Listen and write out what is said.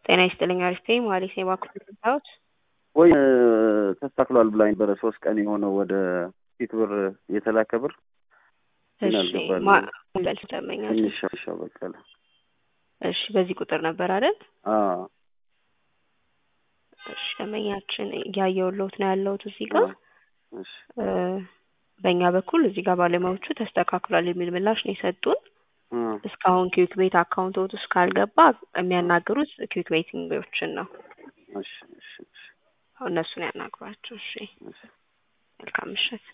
ጤና ይስጥልኝ አሪፍ ነኝ መሀሌት ነኝ ባንክ የምታዩት ወይ ተስተካክሏል ብላኝ ነበረ ሶስት ቀን የሆነው ወደ ፊት ብር የተላከ ብር ግን እሺ አልገባልኝም። ማበል ትደመኛል ትንሽ ሻሻ በቀለ እሺ በዚህ ቁጥር ነበር አይደል አዎ እሺ ደንበኛችን እያየሁልዎት ነው ያለሁት እዚህ ጋር እሺ እ በእኛ በኩል እዚህ ጋር ባለሙያዎቹ ተስተካክሏል የሚል ምላሽ ነው የሰጡን እ እስካሁን ኪዊክ ቤት አካውንቶት ውስጥ ካልገባ የሚያናግሩት ኪዊክ ቤቲንጎችን ነው እሺ እሺ እሺ እነሱን ያናግሯቸው እሺ እሺ መልካም ምሽት